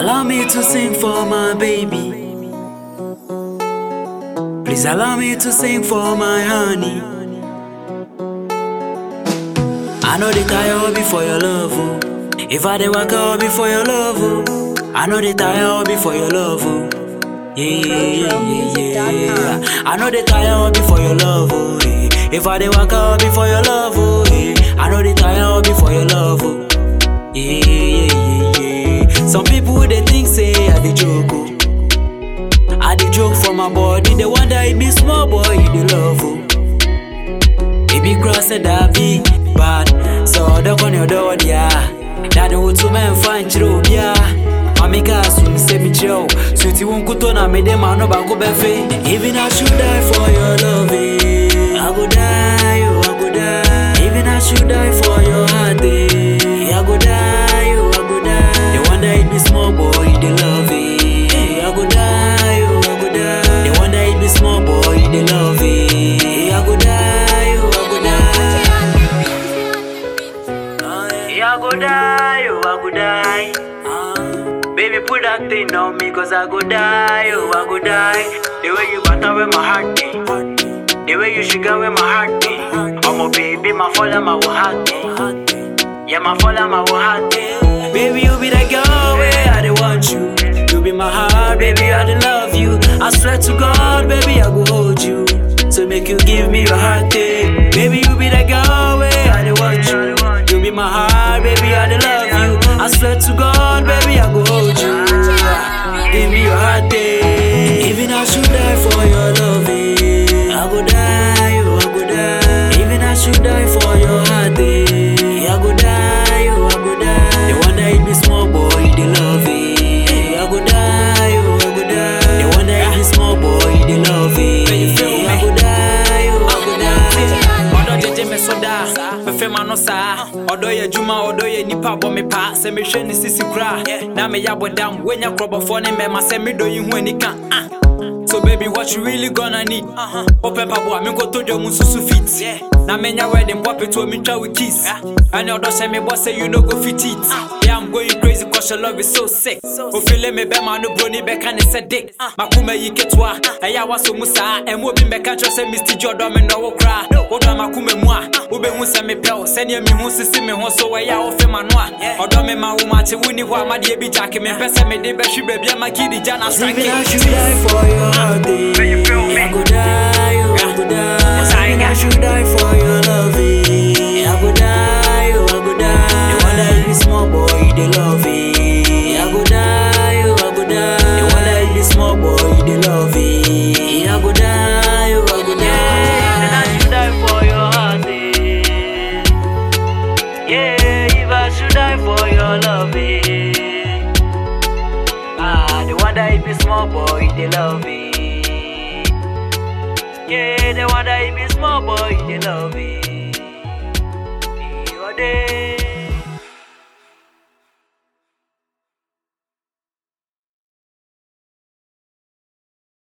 Allow me to sing for my baby. Please allow me to sing for my honey. I know they tire be for your love. Oh. If I dey work out be for your love. Oh. I know they tire be for your love. Oh. Yeah, yeah, yeah, yeah. I know they tire be for your love. Oh. Yeah. If I dey work out be for your love. Oh. Yeah. I know they tire be for your love. Oh. Yeah, yeah, yeah, yeah. Some people they think say I dey joke. Oh. I dey joke for my body. They wonder it be small boy they love. Oh. It be cross a davi bad. So the con your door dia. Daddy would to men find chiro bia. Mami ka soon say me chill. Sweetie won't kuto na me dem no ba go befe. Even I should die for your love. eh. I go die, oh, I go die. Even I should die for your heart. eh. I go die, oh, I go die. They wonder it be small boy, they love it. I go die, oh, I go die. They wonder it be small boy, they love it. I go die, oh, I go die. Yeah, I go die, oh, I go die. Ah, Baby, put that thing on me, cause I go die, oh, I go die. The way you butter with my heart, eh. The way you sugar with my heart, eh. I'm a baby, my father, my heart, eh. Yeah, my father, my heart, eh. Baby, you be the girl where I dey want you. You be my heart, baby, I dey love you. I swear to God, baby, I go hold you. So make you give me your heart, eh. Baby, you be the girl where I dey want you. You be my heart, baby, I dey love you. I swear to God, baby, I go hold you. Give me your heart, eh. Even I should die for your love, eh. I go die, oh, I go die. Even I should die for your heart, eh. I go die, oh, I go die. They wonder it be small boy, they love it. I go die, oh, I go die. They wonder it be small boy, they love it. I go die, oh, I go die. ɔdɔ gyegye me so daa mefɛ ma no saa ɔdɔ yɛ adwuma ɔdɔ yɛ nipa bɔ me paa sɛ mehwɛ ne sisi koraa na meyɛ abɔdam woanya korɔbɔfoɔ ne mmɛma sɛ medɔ yi ho anika ah. So baby, what you really gonna need? Uh-huh. Open pabo, me go to the moon susu fit. Na menya wedding pop it to me try with kiss. And your daughter me boss say you no go fit it. Yeah, I'm going crazy cause your love is so sick. O feel me be man no brony be can say dick. Makuma yi ketwa. Eya waso musa. E mo bi me kan say Mr. Jordan me no wo kra. Wo do makuma mu a. Wo be hu say me pel. Send me hu sisi me ho so eya wo fe manu a. Odo me ma wo ma che wuni ho amade bi jack me pese me de be hwi baby amakidi jana strike. Even I should die for your heart, eh. I go die, oh, I go die. Even I should die for your love, eh. I go die, oh, I go die. The one that be small boy, they love it. I go die, oh, I go die. The one that be small boy, they love it. I go die, oh, I go die. Even I should die for your heart, eh. Yeah, if I should die for your love, eh. Ah, the one that be small boy, they love it. Yeah, the one that be small boy, they love it. You are there.